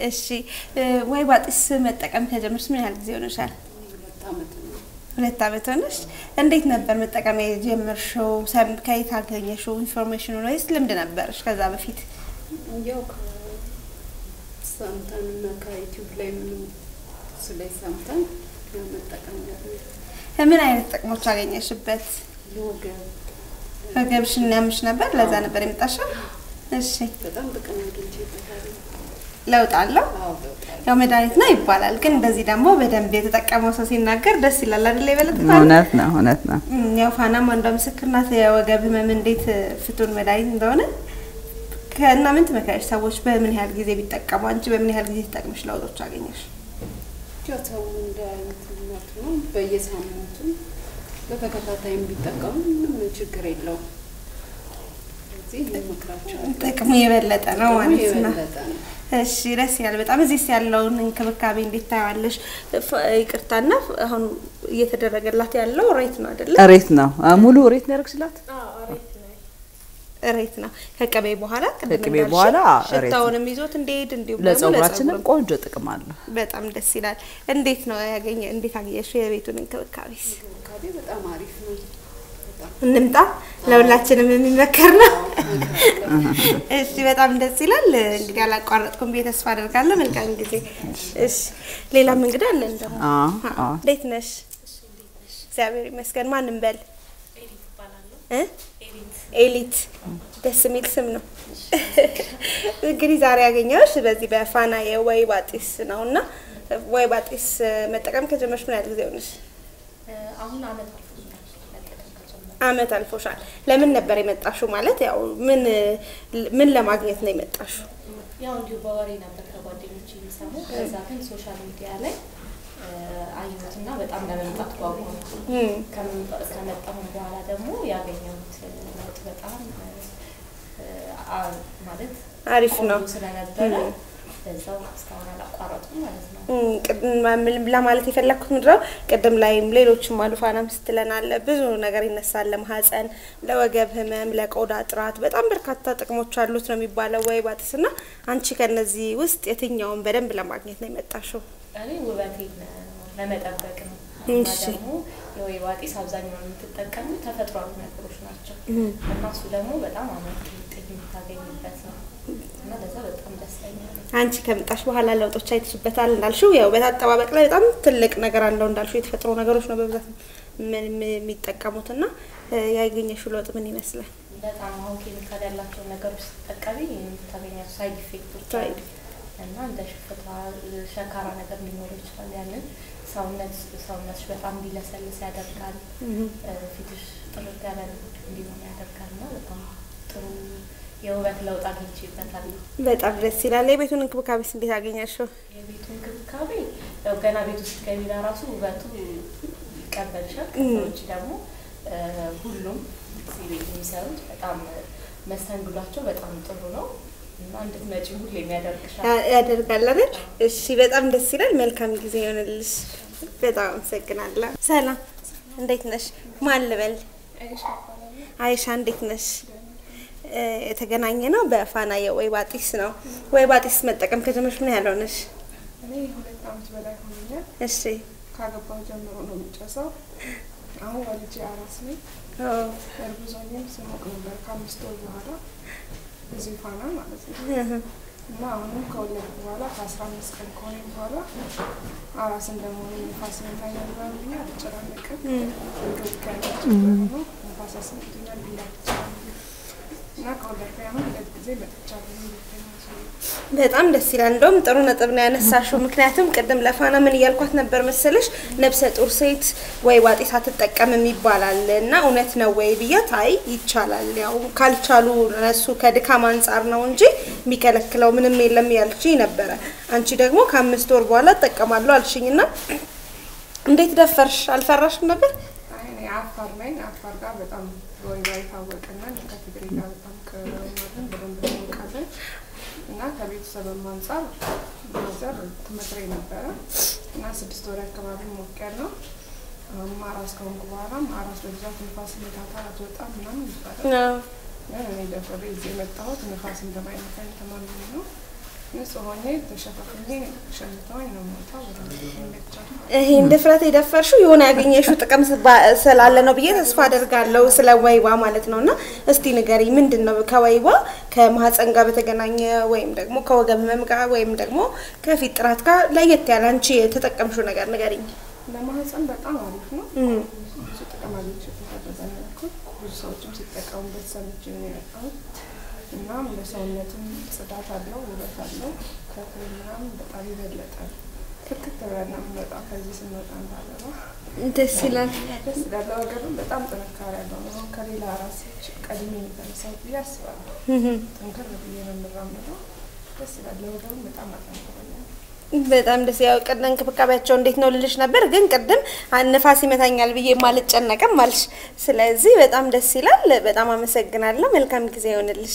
እሺ እ፣ ወይባ ጢስ መጠቀም ከጀመርሽ ምን ያህል ጊዜ ሆነሻል? ሁለት ዓመት ነው። ሁለት ዓመት ሆነሽ። እንዴት ነበር መጠቀም የጀመርሽው? ሰም ከየት አገኘሽው ኢንፎርሜሽኑ ወይስ ልምድ ነበረሽ ከዛ በፊት? ያው ከሰምተን እና ከዩቲዩብ ላይ ምንም ስለ ሰምተን ያው መጠቀም ያለ ምን አይነት ጥቅሞች አገኘሽበት? ለወገብ ወገብሽን ያምሽ ነበር፣ ለዛ ነበር የመጣሽው? እሺ በጣም ጥቅም አግኝቼበታለሁ። ለውጥ አለው? አዎ በጣም ያው መድኃኒት ነው ይባላል፣ ግን እንደዚህ ደግሞ በደንብ የተጠቀመው ሰው ሲናገር ደስ ይላል አይደለ? የበለጠ እውነት ነው እውነት ነው። እም፣ ያው ፋናም አንዷ ምስክር ናት። የወገብ ህመም እንዴት ፍቱን መድኃኒት እንደሆነ ከእና ምን ትመክሪያለሽ? ሰዎች በምን ያህል ጊዜ ቢጠቀሙ፣ አንቺ በምን ያህል ጊዜ ተጠቅመሽ ለውጦች አገኘሽ? ያው ሰው እንደ አይነትነቱ ነው። በየሳምንቱ በተከታታይም ቢጠቀሙ ምንም ችግር የለውም። ስለዚህ እንመክራቸዋለን። ጥቅሙ የበለጠ ነው ማለት ነው። የበለጠ ነው። እሺ ደስ ይላል በጣም። እዚህስ ያለውን እንክብካቤ እንዴት ታያለሽ? ፍ- ይቅርታና አሁን እየተደረገላት ያለው ሬት ነው አይደለ? ሬት ነው አ፣ ሙሉ ሬት ነው ያደረግሽላት? ሬት ነው ከቅቤ በኋላ ቅድም ከቅቤ እንዳልሽው በኋላ ሬት ነው። ሽታውንም ይዞት እንዲሄድ እንዲሁም ደግሞ ለጸጉራችንም ለጸጉርም ቆንጆ ጥቅም አለው። በጣም ደስ ይላል። እንዴት ነው ያገኘ እንዴት አገኘሽው የቤቱን እንክብካቤስ? እንክብካቤ በጣም አሪፍ ነው። በጣም እንምጣ ለሁላችንም የሚመከር ነው። እመክራለሁ። እሺ በጣም ደስ ይላል። እንግዲህ አላቋረጥኩም ብዬ ተስፋ አደርጋለሁ። መልካም ጊዜ። እሺ ሌላም እንግዳ አለን ደግሞ። አዎ አዎ። አዎ እንዴት ነሽ? እግዚአብሔር ይመስገን። ማንም በል እ? ኤሊት ደስ የሚል ስም ነው። እንግዲህ ዛሬ ያገኘሁሽ በዚህ በፋና የወይባ ጢስ ነው እና ወይባ ጢስ መጠቀም ከጀመርሽ ምን ያህል ጊዜ ሆነሽ? አሁን አመት አልፎኛል መጠቀም ከጀመርኩ። አመት አልፎሻል። ለምን ነበር የመጣሽው? ማለት ያው ምን ምን ለማግኘት ነው የመጣሽው? ያው እንዲሁ በወሬ ነበር ከጓደኞች የሚሰሙ። ከዛ ግን ሶሻል ሚዲያ ላይ አየሁትና በጣም ለመምጣት ጓጓሁ። እም፣ ከመምጣ- ከመጣሁም በኋላ ደግሞ ያገኘሁት ለውጥ በጣም እ፣ አ- ማለት አሪፍ ነው። ቆንጆ ስለነበረ እም። በዛው እስካሁን አላቋረጡም ማለት ነው። እም፣ ቅድም ምን ለማለት የፈለግኩት ምንድነው ቅድም ላይም ሌሎችም አሉ ፋናም ስትለን አለ ብዙ ነገር ይነሳል። ለማህፀን፣ ለወገብ ህመም፣ ለቆዳ ጥራት በጣም በርካታ ጥቅሞች አሉት ነው የሚባለው ወይባ ጢስ እና አንቺ ከነዚህ ውስጥ የትኛውን በደንብ ለማግኘት ነው የመጣሽው? እኔ ውበቴን ለመጠበቅ ነው እና እሺ። ደግሞ የወይባ ጢስ አብዛኛውን የምትጠቀሙ ተፈጥሯዊ ነገሮች ናቸው እና እሱ ደግሞ በጣም አመርቂ ውጤት የምታገኝበት ነው እና ለዛ በጣም ደስተኛ ነኝ። አንቺ ከመጣሽ በኋላ ለውጦች አይተሽበታል እንዳልሽው፣ ያው በአጠባበቅ ላይ በጣም ትልቅ ነገር አለው እንዳልሽው የተፈጥሮ ነገሮች ነው በብዛት ምን- ምን- የሚጠቀሙት እና እ፣ ያገኘሽው ለውጥ ምን ይመስላል? በጣም አሁን ኬሚካል ያላቸው ነገሮች ስትጠቀሚ የምታገኛቸው ሳይድ ኢፌክቶች ሳይድ አሉ እና እንደ ሽፍታ ሸካራ ነገር ሊኖር ይችላል። ያንን ሰውነት ሰውነትሽ በጣም እንዲለሰልስ ያደርጋል። እ፣ ፊትሽ ጥርት ያለ እንዲሆን ያደርጋል እና በጣም ጥሩ የውበት ለውጥ አግኝቼበታለሁ። በጣም ደስ ይላል። የቤቱን እንክብካቤስ እንዴት አገኘሽው? የቤቱ እንክብካቤ ያው ገና ቤት ውስጥ ገቢ ራሱ ውበቱ ይቀበልሻል። ከዛ ውጭ ደግሞ እ፣ ሁሉም እዚህ ቤት የሚሰሩት በጣም መስተንግዷቸው በጣም ጥሩ ነው እና እንድትመጪ ሁሌም ያደርግሻል። ያ- ያደርጋል አይደል? እሺ፣ በጣም ደስ ይላል። መልካም ጊዜ ይሆንልሽ። በጣም አመሰግናለሁ። ሰላም፣ እንዴት ነሽ? ማን ልበል? አይሻ፣ እንዴት ነሽ? እ፣ የተገናኘ ነው በፋና የወይባ ጢስ ነው። ወይባ ጢስ መጠቀም ከጀመርሽ ምን ያህል ሆነሽ? እኔ ሁለት ዓመት በላይ ሆኖኛል። እሺ፣ ካገባሁ ጀምሮ ነው የሚጨሰው። አሁን ወልጄ አራስ ነኝ። ኦ፣ እርጉዝ ሆኜም ስሞቅ ነበር ከአምስት ወር በኋላ እዚህ ፋና ማለት ነው። እና አሁንም ከወለድኩ በኋላ ከአስራ አምስት ቀን ከሆነኝ በኋላ አራስ እንደመሆኑ ንፋስ የማይነግረን ብዬ አልጨናነቅም። እንክብካቤያቸው ነው። ንፋስ ያስመጡኛል ብዬ አልጨናነቅም። እና ከወለድኩ አሁን ሁለት ጊዜ መጥቻለሁ። ሁለተኛ ሰው በጣም ደስ ይላል። እንደውም ጥሩ ነጥብ ነው ያነሳሽው። ምክንያቱም ቅድም ለፋና ምን እያልኳት ነበር መሰለሽ፣ ነብሰ ጡር ሴት ወይባ ጢስ አትጠቀምም ይባላል እና እውነት ነው ወይ ብያት፣ አይ ይቻላል፣ ያው ካልቻሉ እነሱ ከድካም አንጻር ነው እንጂ የሚከለክለው ምንም የለም ያልችኝ ነበረ። አንቺ ደግሞ ከአምስት ወር በኋላ እጠቀማለሁ አልሽኝና እንዴት ደፈርሽ? አልፈራሽም ነበር? አይ እኔ አፋር ነኝ። አፋር ጋር በጣም ወይባ የታወቀና ከትግሬ ጋር በጣም ቅርማለን በደንብ እናውቃለን። እና ከቤተሰብም አንጻር ማዘር ትመክረኝ ነበረ እና ስድስት ወር አካባቢ ሞቅ ያለው አሁንም አራስ ከሆንኩ በኋላም አራስ በብዛት ንፋስ ይመታታል አትወጣም ምናምን ይባላል። አዎ። ግን እኔ ደፍሬ እዚህ የመጣሁት ንፋስ እንደማይመታኝ ተማምኜ ነው ንጹህ ሆኜ ተሸፋፍኜ ሸምተውኝ ነው የምወጣው። በደንብ ይመቻል። ይሄን ድፍረት የደፈርሽው የሆነ ያገኘሽው ጥቅም ስባ- ስላለ ነው ብዬ ተስፋ አደርጋለሁ። ስለ ወይባ ማለት ነው። እና እስቲ ንገሪ፣ ምንድን ነው ከወይባ ከማህፀን ጋር በተገናኘ ወይም ደግሞ ከወገብ ህመም ጋር ወይም ደግሞ ከፊት ጥራት ጋር ለየት ያለ አንቺ የተጠቀምሽው ነገር ንገሪኝ። ለማህፀን በጣም አሪፍ ነው። እም፣ ብዙ ጥቅም አግኝቼበታለሁ። በዛ መልኩ ብዙ ሰዎችም ሲጠቀሙበት ሰምቼ ነው የመጣሁት። እናም ለሰውነትም ጽዳት አለው፣ ውበት አለው። ከክሬም ምናምን በጣም የበለጠ ክርክት ብለን ነው የምንወጣው ከዚህ ስንወጣ እንዳለባ ደስ ይላል። ደስ ይላል። ለወገብም በጣም ጥንካሬ ያለው ነው። አሁን ከሌላ ራሴች ቀድሜ የተነሳሁት ብዬ አስባለሁ። ጥንክር ብዬ ነው የምራመደው። ደስ ይላል። ለወገብም በጣም አጠንክሮኛል። በጣም ደስ ያው ቅድም እንክብካቤያቸው እንዴት ነው ልልሽ ነበር፣ ግን ቅድም ንፋስ ይመታኛል ብዬ ማልጨነቅም አልሽ። ስለዚህ በጣም ደስ ይላል። በጣም አመሰግናለሁ። መልካም ጊዜ ይሆንልሽ።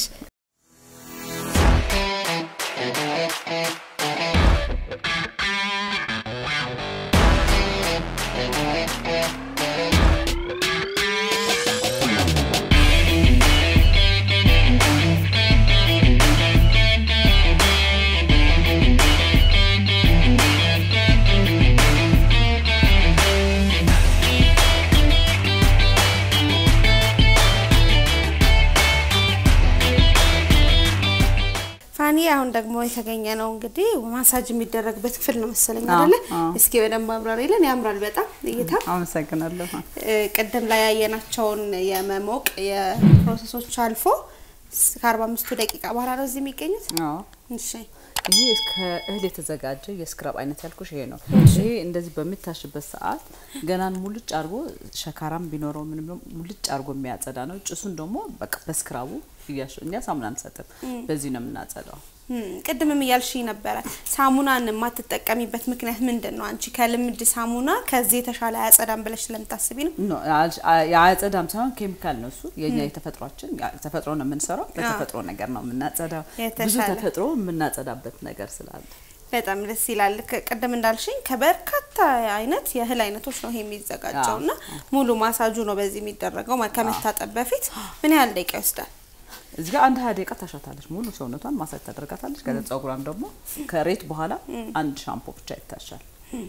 ፋኒ አሁን ደግሞ የተገኘ ነው እንግዲህ ማሳጅ የሚደረግበት ክፍል ነው መሰለኝ አዎ፣ አይደለ? አዎ። እስኪ በደንብ አብራሪልን። ያምራል በጣም እይታ። አመሰግናለሁ። እ፣ ቅድም ላይ ያየናቸውን የመሞቅ የፕሮሰሶች አልፎ ከአርባ አምስቱ ደቂቃ በኋላ ነው እዚህ የሚገኙት። አዎ እሺ ይሄ ከእህል የተዘጋጀ የስክራብ አይነት ያልኩሽ ይሄ ነው። ይሄ እንደዚህ በሚታሽበት ሰዓት ገናን ሙልጭ አድርጎ ሸካራም ቢኖረው ምንም ነው ሙልጭ አድርጎ የሚያጸዳ ነው። ጭሱን ደግሞ በቃ በስክራቡ እያሽ እኛ ሳሙና አንሰጥም፣ በዚህ ነው የምናጸዳው። እም፣ ቅድምም እያልሽ ነበረ ሳሙናን የማትጠቀሚበት ምክንያት ምንድን ነው? አንቺ ከልምድ ሳሙና ከዚህ የተሻለ አያጸዳም ብለሽ ስለምታስቢ ነው? ኖ አል- አ- የአጸዳም ሳይሆን ኬሚካል ነው እሱ። የኛ የተፈጥሯችን ያ- ተፈጥሮ ነው የምንሰራው። በተፈጥሮ ነገር ነው የምናጸዳው። ብዙ የተሻለ። ተፈጥሮ የምናጸዳበት ነገር ስላለ በጣም ደስ ይላል። ከ- ቅድም እንዳልሽኝ ከበርካታ አይነት የእህል አይነቶች ነው ይሄ የሚዘጋጀው አዎ፣ እና ሙሉ ማሳጁ ነው በዚህ የሚደረገው ማ- ከመታጠብ በፊት ምን ያህል ደቂቃ ይወስዳል? እዚህ ጋር አንድ ሀያ ደቂቃ ታሻታለች። ሙሉ ሰውነቷን ማሳጅ ታደርጋታለች። ከዛ ጸጉሯን ደግሞ ከሬት በኋላ አንድ ሻምፖ ብቻ ይታሻል።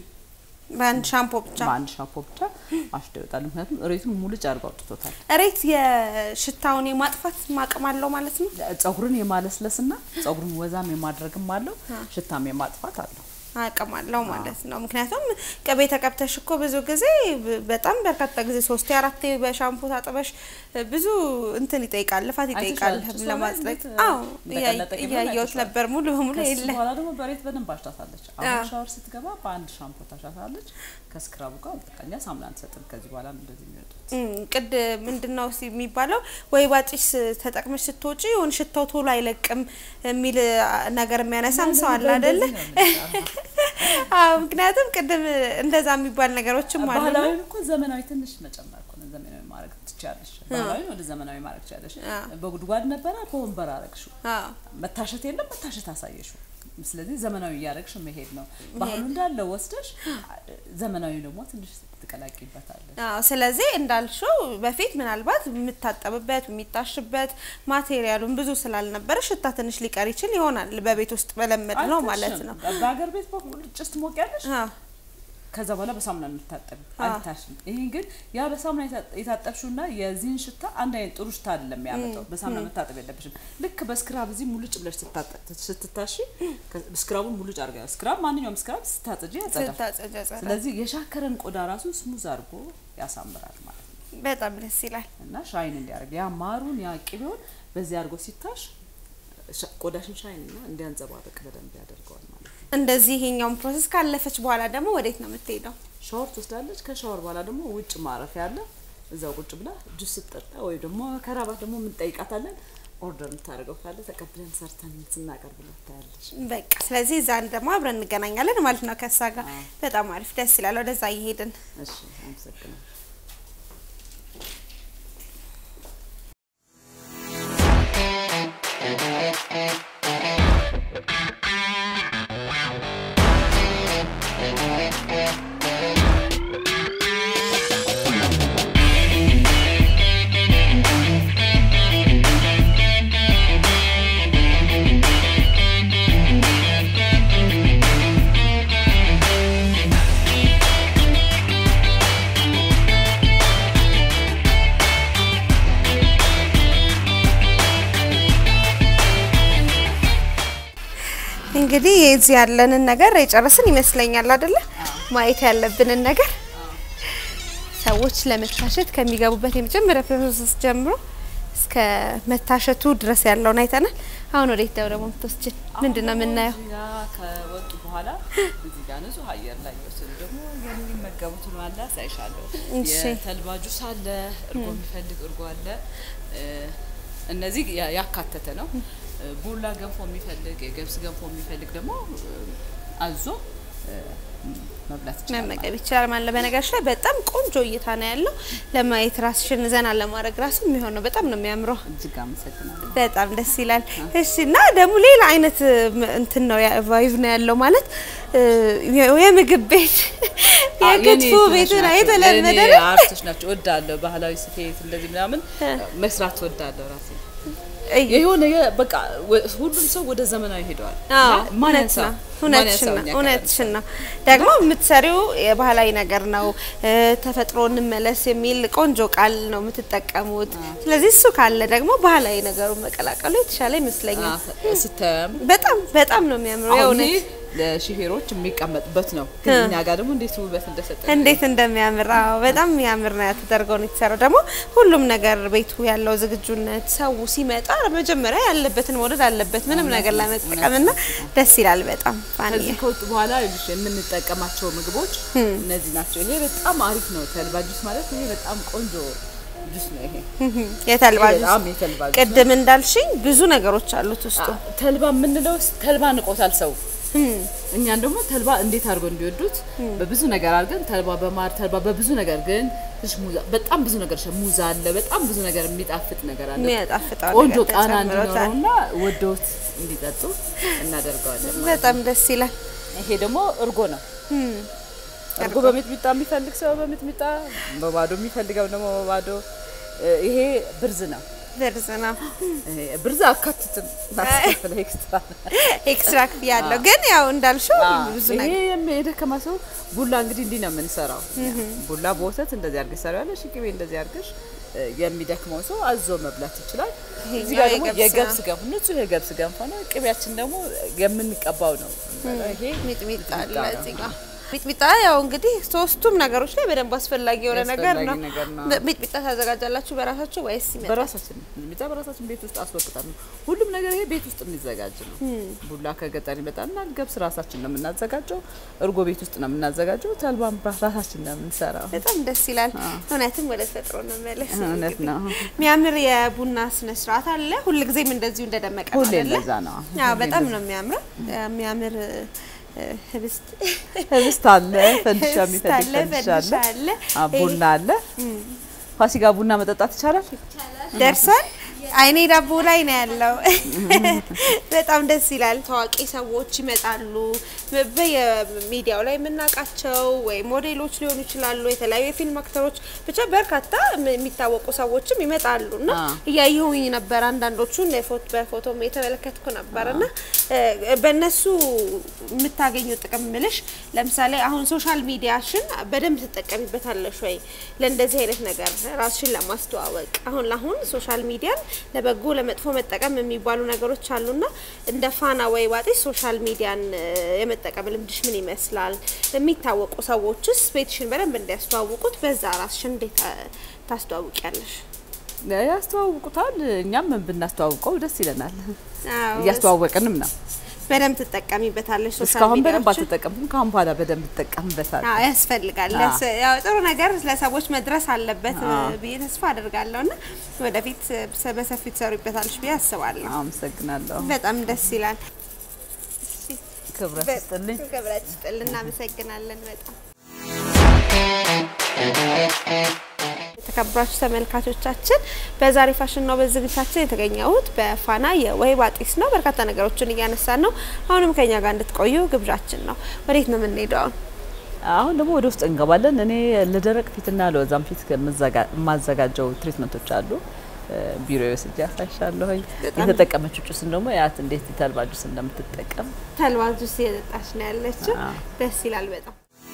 በአንድ ሻምፖ ብቻ። በአንድ ሻምፖ ብቻ አሽቶ ይወጣል። ምክንያቱም ሬቱን ሙልጭ አድርገው አውጥቶታል። እሬት የሽታውን የማጥፋት ማቅም አለው ማለት ነው። ጸጉርን የማለስለስና ጸጉርን ወዛም የማድረግም አለው፣ ሽታም የማጥፋት አለው። አቅም አለው ማለት ነው። ምክንያቱም ቅቤ ተቀብተሽ እኮ ብዙ ጊዜ ብ- በጣም በርካታ ጊዜ ሶስቴ አራቴ በሻምፖ ታጥበሽ ብዙ እንትን ይጠይቃል፣ ልፋት ይጠይቃል አይተሻል? ጭሷ ላይ ለማጽደቅ። እንዴት አዎ እንደቀለጠ ቅቤውን እያየሁት አይተሻል? ነበር። ሙሉ በሙሉ ከሱ የለ በኋላ ደግሞ በሬት በደንብ አሽታታለች። አዎ። አሁን ሻወር ስትገባ በአንድ ሻምፖ ታሻታለች። ከስክራቡ ጋር በቃኛ ሳሙና አንሰጥም። ከዚህ በኋላ ነው እንደዚህ የሚወጡት። እም፣ ቅድ ምንድን ነው ሲ- የሚባለው ወይባ ጭስ ተጠቅመሽ ስትወጪ የሆነ ሽታው ቶሎ አይለቅም የሚል አ, ነገር የሚያነሳም ሰው አለ አይደለ? አዎ ምክንያቱም ቅድም እንደዛ የሚባል ነገሮችም አሉ። ባህላዊ እኮ ዘመናዊ ትንሽ መጨመር እኮ ነው። ዘመናዊ ማድረግ ትችያለሽ። ባህላዊ ወደ ዘመናዊ ማድረግ ትችያለሽ። አዎ። በጉድጓድ ነበረ በወንበር አረግሽው። አዎ መታሸት የለም መታሸት አሳየሽው። ስለዚህ ዘመናዊ እያደረግሽ መሄድ ነው። ባህሉ እንዳለ ወስደሽ ዘመናዊ ደግሞ ትንሽ ትቀላቂበታለሽ። አዎ ስለዚህ እንዳልሽው በፊት ምናልባት የምታጠብበት የሚታሽበት ማቴሪያሉን ብዙ ስላልነበረ ሽታ ትንሽ ሊቀር ይችል ይሆናል። በቤት ውስጥ በለመድ ነው ማለት ነው። አይታሽም። በሀገር ቤት በኩል ጭስ ትሞቂያለሽ። አዎ ከዛ በኋላ በሳሙና የምታጠብ አይታሽም። ይሄ ግን ያ በሳሙና የታ- የታጠብሽውና የዚህን ሽታ አንድ አይነት ጥሩ ሽታ አይደለም የሚያመጣው። በሳሙና መታጠብ የለብሽም። ልክ በስክራብ እዚህ ሙልጭ ብለሽ ስታጠ- ስትታሺ ከ- ስክራቡን ሙልጭ አድርጋ ስክራብ ማንኛውም ስክራብ ስታጽጂ ያጸዳል። ስታጸጃ ጸዳ። ስለዚህ የሻከረን ቆዳ ራሱ ስሙዝ አድርጎ ያሳምራል ማለት ነው በጣም ደስ ይላል። እና ሻይን እንዲያደርግ ያ ማሩን ያ ቅቤውን በዚህ አድርጎ ሲታሽ ሻ- ቆዳሽን ሻይን እና እንዲያንጸባርቅ በደንብ ያደርገዋል ማለት ነው። እንደዚህ ይሄኛውን ፕሮሰስ ካለፈች በኋላ ደግሞ ወዴት ነው የምትሄደው? ሻወር ትወስዳለች። ከሻወር በኋላ ደግሞ ውጭ ማረፊያ አለ። እዛው ቁጭ ብላ ጁስ ስትጠጣ ወይ ደግሞ ከራባት ደግሞ የምንጠይቃታለን። ኦርደር የምታደርገው ካለ ተቀብለን ሰርተን ስናቀርብላት ታያለች። በቃ ስለዚህ እዛን ደግሞ አብረን እንገናኛለን ማለት ነው ከእሷ ጋር። በጣም አሪፍ ደስ ይላል። ወደዛ እየሄድን እሺ፣ አመሰግናለሁ። እንግዲህ የዚህ ያለንን ነገር የጨረስን ይመስለኛል አይደለ? ማየት ያለብንን ነገር ሰዎች ለመታሸት ከሚገቡበት የመጀመሪያ ፕሮሰስ ጀምሮ እስከ መታሸቱ ድረስ ያለውን አይተናል። አሁን ወዴት ነው ደግሞ የምትወስጂን? ምንድን ነው የምናየው? እዚህ ጋ ከወጡ በኋላ እዚህ ጋር ንጹህ አየር ላይ የወሰዱ ደግሞ የሚመገቡትን አለ አሳይሻለሁ። እሺ። የተልባ ጁስ አለ፣ እርጎ የሚፈልግ እርጎ አለ። እ፣ እነዚህ ያ- ያካተተ ነው። እ፣ ቡላ ገንፎ የሚፈልግ የገብስ ገንፎ የሚፈልግ ደግሞ እ፣ አዞ እ፣ መብላት ይችላል። መመገብ ይችላል ማለት ነው። በነገርሽ ላይ በጣም ቆንጆ እይታ ነው ያለው። ለማየት ራስሽን ዘና ለማድረግ ራሱ የሚሆነው በጣም ነው የሚያምረው። እጅግ አመሰግናለሁ። በጣም ደስ ይላል። እሺ እና ደግሞ ሌላ አይነት ም- እንትን ነው ቫይቭ ነው ያለው ማለት እ፣ የ- የምግብ ቤት የክትፎ ቤት ነው የተለመደ ነው። አርቶች ናቸው። እወዳለሁ ባህላዊ ስፌት እንደዚህ ምናምን መስራት እወዳለሁ ራሴ እይ፣ የሆነ የ- በቃ ወ- ሁሉም ሰው ወደ ዘመናዊ ሄደዋል። አዎ እና ማን እውነት ያንሳው? ነው። ማን እውነትሽን ያንሳው ነው። እኛ እውነትሽን ነው። ደግሞ የምትሰሪው የባህላዊ ነገር ነው። እ፣ ተፈጥሮ እንመለስ የሚል ቆንጆ ቃል ነው የምትጠቀሙት። ስለዚህ እሱ ካለ ደግሞ ባህላዊ ነገሩን መቀላቀሉ የተሻለ ይመስለኛል። አ- ስታየም በጣም በጣም ነው የሚያምረው አሁን ይሄ የእውነት ለሹፌሮች የሚቀመጥበት ነው። ግን እኛ ጋር ደግሞ እንዴት ውበት እንደሰጠ እንዴት እንደሚያምር አዎ፣ በጣም የሚያምር ነው ተደርገው ነው የተሰራው። ደግሞ ሁሉም ነገር ቤቱ ያለው ዝግጁነት ሰው ሲመጣ መጀመሪያ ያለበትን መውደድ አለበት ምንም ነገር ለመጠቀም እና ደስ ይላል በጣም ፋንዬ። ከዚህ ከወጡ በኋላ ይኸውልሽ የምንጠቀማቸው ምግቦች እነዚህ ናቸው። ይሄ በጣም አሪፍ ነው። ተልባ ጁስ ማለት ይሄ በጣም ቆንጆ ጁስ ነው። ይሄ የተልባ ይሄ ጁስ በጣም የተልባ ጁስ ነው። ቅድም እንዳልሽኝ ብዙ ነገሮች አሉት ውስጡ። አ- ተልባ የምንለው ተልባ ንቆታል ሰው። እኛን ደግሞ ተልባ እንዴት አድርገው እንዲወዱት በብዙ ነገር አድርገን ተልባ በማር ተልባ በብዙ ነገር ግን ትንሽ ሙዛ በጣም ብዙ ነገር ሙዛ አለ። በጣም ብዙ ነገር የሚጣፍጥ ነገር አለ። የሚያጣፍጠው ቆንጆ ነገር ቃና ተጨምሮታል። እንዲኖረውና ወደውት እንዲጠጡ እናደርገዋለን። በጣም ደስ ይላል። ይሄ ደግሞ እርጎ ነው። እርጎ በሚጥሚጣ የሚፈልግ ሰው በሚጥሚጣ በባዶ የሚፈልገው ደግሞ በባዶ እ፣ ይሄ ብርዝ ነው። ብርዝ ነው ይሄ ብርዝ አካትትም ማስከፈል ኤክስትራ ነው። ኤክስትራ ክፍያ አለው። ግን ያው እንዳልሽው ብዙ ይሄ ነገር የም- የደከማ ሰው ቡላ እንግዲህ እንዲህ ነው የምንሰራው። ቡላ በወተት እንደዚህ አድርገሽ ሰሪያለሽ፣ ቅቤ እንደዚህ አድርገሽ እ፣ የሚደክመው ሰው አዞ መብላት ይችላል። እዚህ ጋር ደግሞ የገብስ የገብስ ገንፎ ንጹህ የገብስ ገንፎ ነው። ቅቤያችን ደግሞ የምንቀባው ነው። ይሄ ሚጥሚጣ አለ ሚጥሚጣ ነው። እዚህ ጋር ሚጥሚጣ ያው እንግዲህ ሶስቱም ነገሮች ላይ በደንብ አስፈላጊ የሆነ ነገር አስፈላጊ ነው። ነገር ነው። ሚጥሚጣ ታዘጋጃላችሁ በራሳችሁ ወይስ ይመጣል? በራሳችን ሚጥሚጣ በራሳችን ቤት ውስጥ አስወቅጠን ነው። ሁሉም ነገር ይሄ ቤት ውስጥ የሚዘጋጅ ነው። ቡላ ከገጠር ይመጣልናል። ገብስ ራሳችን ነው የምናዘጋጀው። እርጎ ቤት ውስጥ ነው የምናዘጋጀው። ተልባም ራሳችን ነው የምንሰራው። በጣም ደስ ይላል። እውነትም ወደ ተፈጥሮ እንመለስ። እውነት ነው። የሚያምር የቡና ስነ ስርዓት አለ። ሁልጊዜም እንደዚሁ እንደደመቀ ነው ሁሌ አይደለ? እንደዛ ነው። አዎ በጣም ነው የሚያምረው። የሚያምር እ፣ ህብስት ህብስት አለ፣ ፈንዲሻ ህብስት የሚፈልግ አለ፣ ፈንዲሻ አለ፣ ፈንዲሻ አለ። አ፣ ቡና አለ። ፋሲካ ቡና መጠጣት ይቻላል። ደርሷል። አይኔ ዳቦ ላይ ነው ያለው። በጣም ደስ ይላል። ታዋቂ ሰዎች ይመጣሉ። በየሚዲያው ላይ የምናውቃቸው ወይ ሞዴሎች ሊሆኑ ይችላሉ፣ የተለያዩ የፊልም አክተሮች፣ ብቻ በርካታ የሚታወቁ ሰዎችም ይመጣሉ እና አ። እያየሁኝ ነበር። አንዳንዶቹን የፎቶ በፎቶም የተመለከትኩ ነበር እና እ፣ በእነሱ የምታገኘው ጥቅም ምልሽ ለምሳሌ አሁን ሶሻል ሚዲያሽን በደንብ ትጠቀሚበታለሽ ወይ ለእንደዚህ አይነት ነገር ራስሽን ለማስተዋወቅ? አሁን ለአሁን ሶሻል ሚዲያን ለበጎ ለመጥፎ መጠቀም የሚባሉ ነገሮች አሉና እንደ ፋና ወይ ዋጤ ሶሻል ሚዲያን እ፣ የመጠቀም ልምድሽ ምን ይመስላል? የሚታወቁ ሰዎችስ ቤትሽን በደንብ እንዲያስተዋውቁት በዛ ራስሽን እንዴት እ፣ ታስተዋውቂያለሽ? ያስተዋውቁታል። እኛም ብናስተዋውቀው ደስ ይለናል። አዎ፣ እያስተዋወቅንም ነው። በደንብ ትጠቀሚበታለሽ ሶሻል እስካሁን በደንብ ሚዲያዎችን? አልተጠቀምኩም። ከአሁን በኋላ በደንብ እጠቀምበታለሁ። አዎ ያስፈልጋል። አዎ። ለስ- ያው ጥሩ ነገር ለሰዎች መድረስ አለበት እ፣ አዎ። ብዬ ተስፋ አደርጋለሁ እና ወደፊት እ፣ በሰፊው ትሰሩበታለሽ ብዬ አስባለሁ። አመሰግናለሁ። በጣም ደስ ይላል። ክብረት ይስጥልኝ። ክብረት ይስጥልን። እናመሰግናለን በጣም የተከበራችሁ ተመልካቾቻችን በዛሬ ፋሽን ነው በዝግጅታችን የተገኘሁት በፋና የወይባ ጢስ ነው። በርካታ ነገሮችን እያነሳን ነው። አሁንም ከኛ ጋር እንድትቆዩ ግብዣችን ነው። ወዴት ነው የምንሄደው? አሁን? አሁን ደግሞ ወደ ውስጥ እንገባለን። እኔ ለደረቅ ፊትና ለወዛም ፊት ከምዘጋ- የማዘጋጀው ትሪትመንቶች አሉ። ቢሮ ወስጄ አሳይሻለሁኝ። በጣም የተጠቀመችው ጁስን ደግሞ ያት እንዴት የተልባ ጁስ እንደምትጠቀም ተልባ ጁስ እየጠጣች ነው ያለችው። አዎ። ደስ ይላል በጣም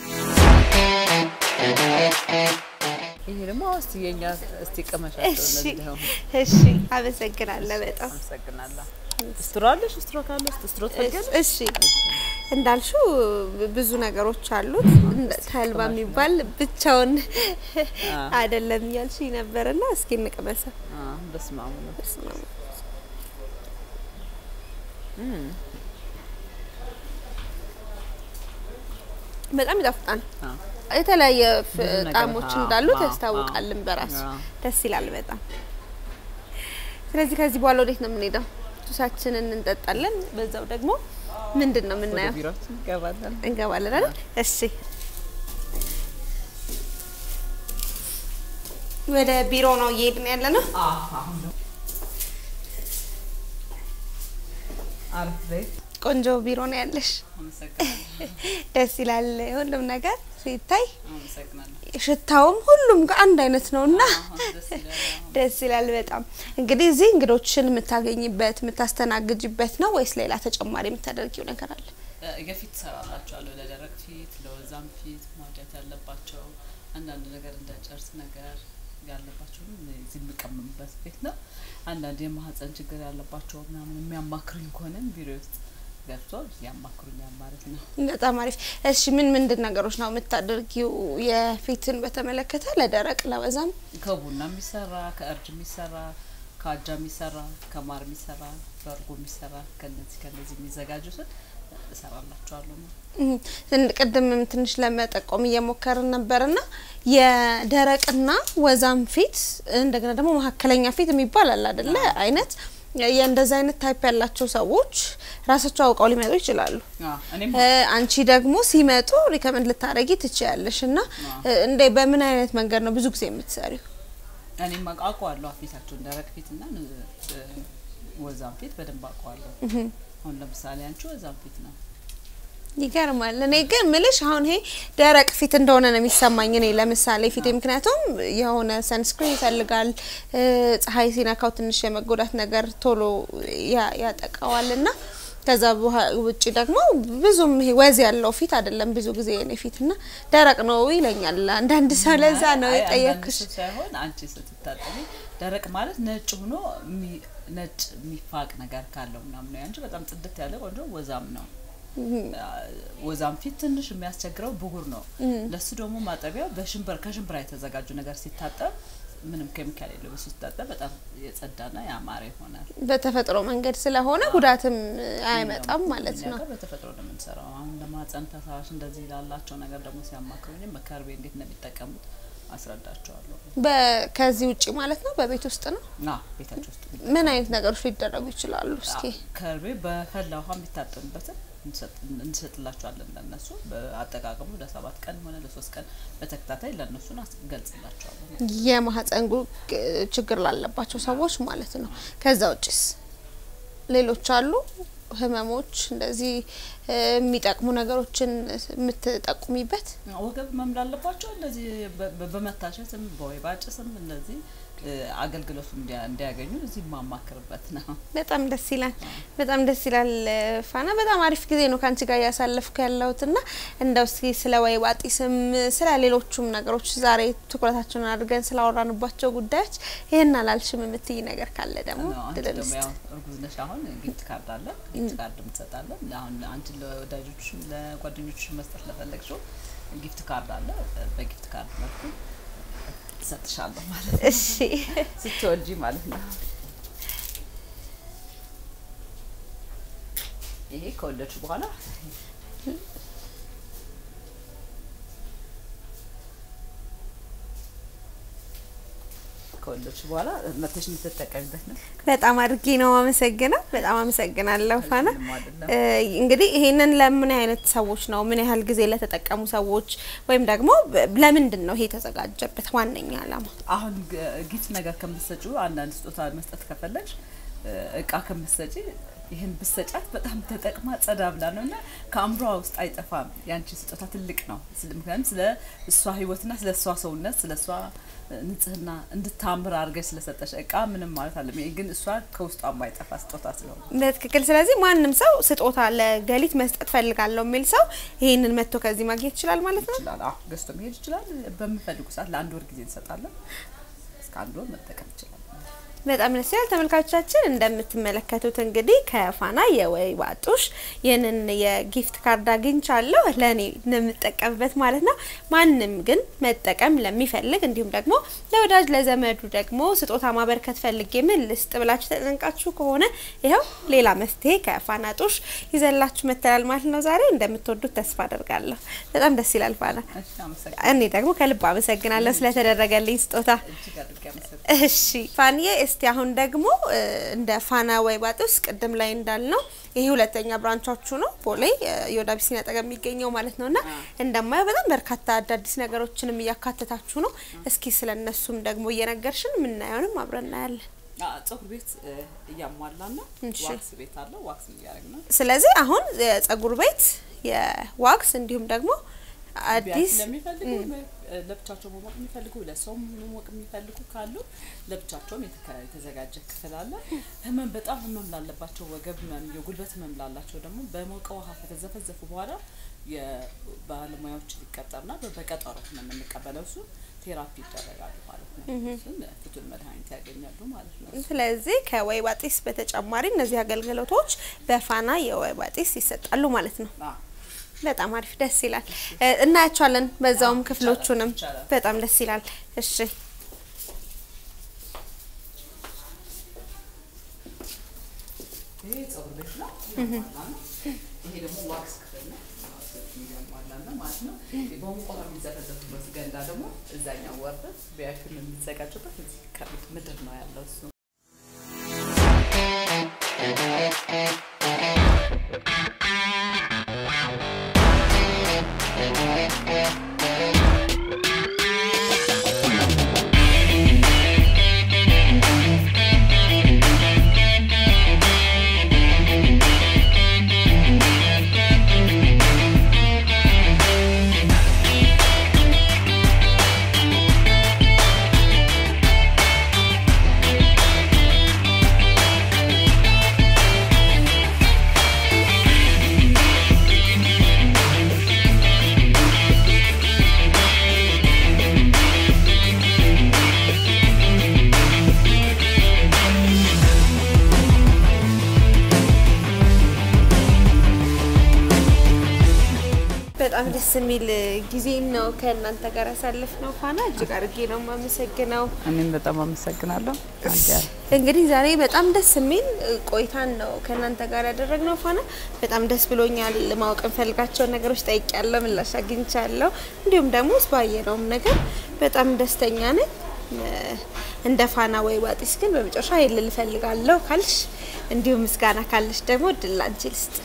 ይሄ ደግሞ እስቲ የኛ እስቲ ቀመሻቸው እሺ እነዚህ ደግሞ እሺ፣ አመሰግናለሁ በጣም አመሰግናለሁ። ስትሮ አለሽ? ስትሮ ካለሽ ስትሮ ትፈልጊያለሽ? እሺ እንዳልሽው ብዙ ነገሮች አሉት። እንደ ተልባ የሚባል ብቻውን አይደለም እያልሽኝ ነበርና እስኪ እንቅመሰው። አዎ፣ በስመ አብ ወወልድ በስመ አብ። በጣም ይጣፍጣል። አዎ። የተለያየ ፍ- ብዙ ነገር፣ ጣዕሞች አዎ፣ እንዳሉት አዎ፣ ያስታውቃልን አዎ። በራሱ አዎ። ደስ ይላል በጣም። ስለዚህ ከዚህ በኋላ ወዴት ነው የምንሄደው? ጁሳችንን እንጠጣለን። በዛው ደግሞ ምንድን ነው ወደ የምናየው? ቢሮአችን እንገባለን። እንገባለን አይደል? እሺ ወደ ቢሮ ነው እየሄድን ያለ ነው። አሪፍ ቤት ቆንጆ ቢሮ ነው ያለሽ። አመሰግናለሁ። ደስ ይላል ሁሉም ነገር ሲታይ፣ አመሰግናለሁ። ሽታውም ሁሉም ጋር አንድ አይነት ነው እና አዎ፣ ደስ ይላል። ደስ ይላል በጣም። እንግዲህ እዚህ እንግዶችን የምታገኝበት የምታስተናግጅበት ነው ወይስ ሌላ ተጨማሪ የምታደርጊው ነገር አለ? እ፣ የፊት እሰራላቸዋለሁ ለደረቅ ፊት፣ ለወዛም ፊት ማውጣት ያለባቸው አንዳንድ ነገር እንደ ጨርስ ነገር ያለባቸውም እዚህ የሚቀመምበት ቤት ነው። አንዳንድ የማህፀን ችግር ያለባቸው ምናምን የሚያማክሩኝ ከሆነም ቢሮ ውስጥ ገብቶ ያማክሩኛል ማለት ነው። በጣም አሪፍ። እሺ ምን ምንድን ነገሮች ነው የምታደርጊው የፊትን በተመለከተ ለደረቅ ለወዛም? ከቡና የሚሰራ ከእርድ የሚሰራ ከአጃ የሚሰራ ከማር የሚሰራ በእርጎ የሚሰራ ከነዚህ ከነዚህ የሚዘጋጁትን እሰራላቸዋለሁ ነው። እም፣ እንድ- ቅድምም ትንሽ ለመጠቆም እየሞከርን ነበርና የደረቅና ወዛም ፊት እንደገና ደግሞ መካከለኛ ፊት የሚባል አለ አይደለ? አይነት የእንደዚህ አይነት ታይፕ ያላቸው ሰዎች ራሳቸው አውቀው ሊመጡ ይችላሉ። አዎ፣ እኔም እ፣ አንቺ ደግሞ ሲመጡ ሪከመንድ ልታደርጊ ትችያለሽ። እና እ፣ እንደ በምን አይነት መንገድ ነው ብዙ ጊዜ የምትሰሪው? እኔም አውቀዋለሁ ፊታቸውን ደረቅ ፊትና እ፣ ወዛም ፊት በደንብ አውቀዋለሁ። አሁን ለምሳሌ አንቺ ወዛም ፊት ነው። ይገርማል። እኔ ግን ምልሽ አሁን ይሄ ደረቅ ፊት እንደሆነ ነው የሚሰማኝ እኔ ለምሳሌ ፊቴ፣ ምክንያቱም የሆነ ሰንስክሪን ይፈልጋል እ፣ ፀሐይ ሲነካው ትንሽ የመጎዳት ነገር ቶሎ ያ- ያጠቃዋል እና ከዛ በኋ- ውጭ ደግሞ ብዙም ይሄ ወዝ ያለው ፊት አይደለም ብዙ ጊዜ የኔ ፊት እና ደረቅ ነው ይለኛል አንዳንድ ሰው። ለዛ ነው አይ፣ አንዳንድ የጠየኩሽ። ሰው ሳይሆን አንቺ ስትታጠቢ ደረቅ ማለት ነጭ ሆኖ የሚ- ነጭ የሚፋቅ ነገር ካለው ምናምን ነው። አንቺ በጣም ጽድት ያለ ቆንጆ ወዛም ነው። ወዛም ፊት ትንሽ የሚያስቸግረው ብጉር ነው። ለሱ ደግሞ ማጠቢያው በሽንብራ ከሽንብራ የተዘጋጁ ነገር ሲታጠብ ምንም ኬሚካል የለው በሱ ሲታጠብ በጣም የጸዳና ያማረ ይሆናል። በተፈጥሮ መንገድ ስለሆነ ጉዳትም አይመጣም ማለት እኛ ነው። ጋር በተፈጥሮ ነው የምንሰራው። አሁን ለማህፀን ፈሳሽ እንደዚህ ላላቸው ነገር ደግሞ ሲያማክሩኝም ከርቤ እንዴት ነው የሚጠቀሙት አስረዳቸዋለሁ። በ- ከዚህ ውጭ ማለት ነው በቤት ውስጥ ነው ና ቤታቸው ውስጥ ምን አይነት ነገሮች ሊደረጉ ይችላሉ? እስኪ ከርቤ በፈላ ውሃ የሚታጠኑበትን እንሰጥ- እንሰጥላቸዋለን ለነሱ በአጠቃቀሙ ለሰባት ቀን ሆነ ለሶስት ቀን በተከታታይ ለእነሱን አስገልጽላቸዋለን። የማህፀን ጉ- ችግር ላለባቸው ሰዎች ማለት ነው። ከዛ ውጭስ ሌሎች አሉ ህመሞች እንደዚህ እ፣ የሚጠቅሙ ነገሮችን የምትጠቁሚበት? ወገብ ህመም ላለባቸው እንደዚህ በ- በ- በመታሸትም በወይባ ጭስም እንደዚህ እ፣ አገልግሎቱ እንዲያ- እንዲያገኙ እዚህ የማማክርበት ነው። በጣም ደስ ይላል። በጣም ደስ ይላል። ፋና በጣም አሪፍ ጊዜ ነው ከአንቺ ጋር እያሳለፍኩ ያለሁት እና እንደው እስኪ ስለ ወይባ ጢስም ስለ ሌሎቹም ነገሮች ዛሬ ትኩረታችንን አድርገን ስላወራንባቸው ጉዳዮች ይህን አላልሽም የምትይ ነገር ካለ ደግሞ ነው። አንቺ ድል ደግሞ እንስጥ። ያው እርጉዝ ነሽ። አሁን ጊፍት ካርድ አለ። ጊፍት ካርድ እንሰጣለን። አሁን አንቺ ለወዳጆች ለጓደኞች መስጠት ለፈለግሽው ጊፍት ካርድ አለ። በጊፍት ካርድ መልኩ እሰጥሻለሁ ማለት ነው። እሺ ስትወልጂ ማለት ነው። ይሄ ከወለድሽ በኋላ ከወለድሽ በኋላ መተሽ የምትጠቀሚበት ነው። በጣም አድርጌ ነው አመሰግነው። በጣም አመሰግናለሁ ፋና። ምንም አይደለም። እ፣ እንግዲህ ይሄንን ለምን አይነት ሰዎች ነው ምን ያህል ጊዜ ለተጠቀሙ ሰዎች ወይም ደግሞ በ- ለምንድን ነው ይሄ የተዘጋጀበት ዋነኛ ዓላማ? አሁን ግ- ጊፍት ነገር ከምትሰጪው አንዳንድ ስጦታ መስጠት ከፈለግሽ እ፣ እቃ ከምትሰጪ ይህን ብሰጫት በጣም ተጠቅማ ጸዳ ብላ ነው እና ከአእምሯ ውስጥ አይጠፋም። ያንቺ ስጦታ ትልቅ ነው። ስለ- ምክንያቱም ስለ እሷ ሕይወትና ስለ እሷ ሰውነት ስለ እሷ እ፣ ንጽህና እንድታምር አድርገሽ ስለሰጠሽ እቃ ምንም ማለት አለም። ይሄ ግን እሷ ከውስጧ የማይጠፋ ስጦታ ስለሆነ በትክክል። ስለዚህ ማንም ሰው ስጦታ ለገሊት መስጠት ፈልጋለሁ የሚል ሰው ይሄንን መጥቶ ከዚህ ማግኘት ይችላል ማለት ነው። ይችላል። አዎ ገዝቶ መሄድ ይችላል። በምፈልጉ ሰዓት ለአንድ ወር ጊዜ እንሰጣለን። እስከ አንድ ወር መጠቀም ይችላል። በጣም ደስ ይላል። ተመልካቾቻችን እንደምትመለከቱት እንግዲህ ከፋና የወይባ ጡሽ ይህንን የጊፍት ካርድ አግኝቻለሁ ለእኔ የምጠቀምበት ማለት ነው። ማንም ግን መጠቀም ለሚፈልግ እንዲሁም ደግሞ ለወዳጅ ለዘመዱ ደግሞ ስጦታ ማበርከት ፈልጌ ምን ልስጥ ብላችሁ ተጨንቃችሁ ከሆነ ይኸው ሌላ መፍትሄ ከፋና ጡሽ ይዘላችሁ መተላል ማለት ነው። ዛሬ እንደምትወዱት ተስፋ አደርጋለሁ። በጣም ደስ ይላል ፋና። እሺ፣ አመሰግናለሁ። እኔ ደግሞ ከልብ አመሰግናለሁ ስለተደረገልኝ ስጦታ። እጅግ አድርጌ አመሰግናለሁ። እሺ ፋንዬ፣ እስቲ አሁን ደግሞ እ፣ እንደ ፋና ወይባ ጡሽ ቅድም ላይ እንዳልነው ይሄ ሁለተኛ ብራንቻችሁ ነው ቦሌ እ፣ የወደ አቢሲኒያ አጠገብ የሚገኘው ማለት ነውና እንደማየው በጣም በርካታ አዳዲስ ነገሮችንም እያካተታችሁ ነው። እስኪ ስለ እነሱም ደግሞ እየነገርሽን የምናየውንም አብረን እናያለን። አ፣ ፀጉር ቤት እ፣ እያሟላን ነው። እሺ። ዋክስ ቤት አለ። ዋክስ እያደረግን ነው። ስለዚህ አሁን የጸጉር ቤት የዋክስ እንዲሁም ደግሞ ቢያንስ አዲስ ለሚፈልጉ እ፣ ለብቻቸው መሞቅ የሚፈልጉ ለሰውም መሞቅ የሚፈልጉ ካሉ ለብቻቸውም የተከ- የተዘጋጀ ክፍል አለ። ህመም በጣም ህመም ላለባቸው ወገብ ህመም፣ የጉልበት ህመም ላላቸው ደግሞ በሞቀ ውሃ ከተዘፈዘፉ በኋላ የባለሙያዎች ሊቀጠርና በቀጠሮ ነው የምንቀበለው። እሱ ቴራፒ ይደረጋሉ ማለት ነው። እሱን ፍቱን መድኃኒት ያገኛሉ ማለት ነው። ስለዚህ ከወይባ ጢስ በተጨማሪ እነዚህ አገልግሎቶች በፋና የወይባ ጢስ ይሰጣሉ ማለት ነው። አዎ። በጣም አሪፍ ደስ ይላል። እ፣ እናያቸዋለን በዛውም አዎ፣ ክፍሎቹንም ይቻላል። በጣም ደስ ይላል። እሺ ይሄ ፀጉር ቤት ነው እያሟላ ነው። ይሄ ደግሞ ዋክስ ክፍል ነው። ዋክሶችን እያሟላ ነው ማለት ነው። በሙቅ ውሃ የሚዘፈዘፉበት ገንዳ ደግሞ እዛኛው ወርደን ቢያክል የሚዘጋጁበት እዚህ ከቤት ምድር ነው ያለው እሱ በጣም ደስ የሚል ጊዜ ነው ከእናንተ ጋር ያሳልፍ ነው። ፋና እጅግ አድርጌ ነው የማመሰግነው። እኔም በጣም አመሰግናለሁ። እንግዲህ ዛሬ በጣም ደስ የሚል ቆይታን ነው ከእናንተ ጋር ያደረግነው። ፋና በጣም ደስ ብሎኛል። ማወቅ እንፈልጋቸውን ነገሮች ጠይቄያለሁ፣ ምላሽ አግኝቻለሁ። እንዲሁም ደግሞ ባየነውም ነገር በጣም ደስተኛ ነኝ። እንደ ፋና ወይባ ጢስ ግን በመጨረሻ ይልል እፈልጋለሁ ካልሽ፣ እንዲሁም ምስጋና ካልሽ ደግሞ እድል ላንቺ ልስጥ።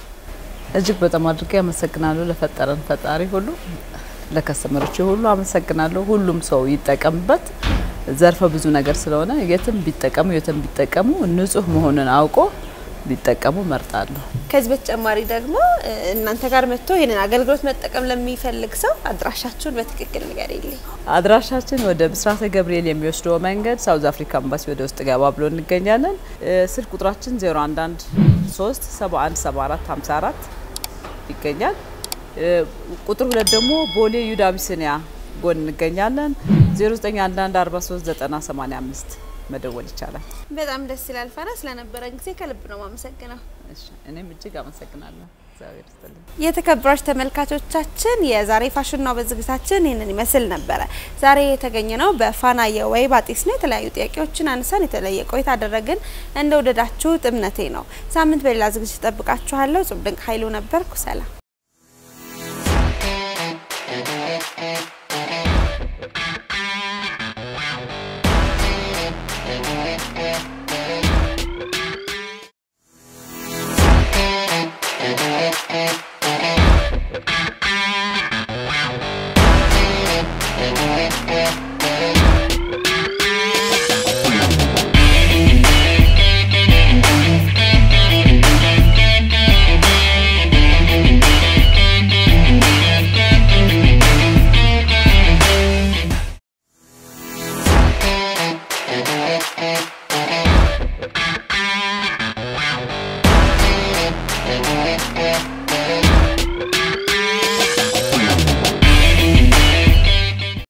እጅግ በጣም አድርጌ አመሰግናለሁ ለፈጠረን ፈጣሪ ሁሉ፣ ለከስተመሮች ሁሉ አመሰግናለሁ። ሁሉም ሰው ይጠቀምበት። ዘርፈ ብዙ ነገር ስለሆነ የትም ቢጠቀሙ የትም ቢጠቀሙ ንጹህ መሆኑን አውቆ ቢጠቀሙ መርጣለሁ። ከዚህ በተጨማሪ ደግሞ እ፣ እናንተ ጋር መጥቶ ይህንን አገልግሎት መጠቀም ለሚፈልግ ሰው አድራሻችሁን በትክክል ንገሪልኝ። አድራሻችን ወደ ብስራተ ገብርኤል የሚወስደው መንገድ ሳውዝ አፍሪካ ኤምባሲ ወደ ውስጥ ገባ ብሎ እንገኛለን። እ፣ ስልክ ቁጥራችን 011 3 71 74 54 ይገኛል። እ፣ ቁጥር ሁለት ደግሞ ቦሌ ዩዳ አቢሲኒያ ጎን እንገኛለን። 0911 43 90 85 መደወል ይቻላል። በጣም ደስ ይላል። ፋና ስለነበረን ጊዜ ከልብ ነው ማመሰግነው። እሺ፣ እኔም እጅግ አመሰግናለሁ። እግዚአብሔር ይስጥልኝ። የተከበራችሁ ተመልካቾቻችን የዛሬ ፋሽን ነው በዝግታችን ይህንን ይመስል ነበረ። ዛሬ የተገኘ ነው በፋና የወይባ ጢስ ነው። የተለያዩ ጥያቄዎችን አንሳን የተለየ ቆይታ አደረግን። እንደወደዳችሁት እምነቴ ነው። ሳምንት በሌላ ዝግጅት ጠብቃችኋለሁ። ጽብ ድንቅ ኃይሉ ነበርኩ። ሰላም Thank you.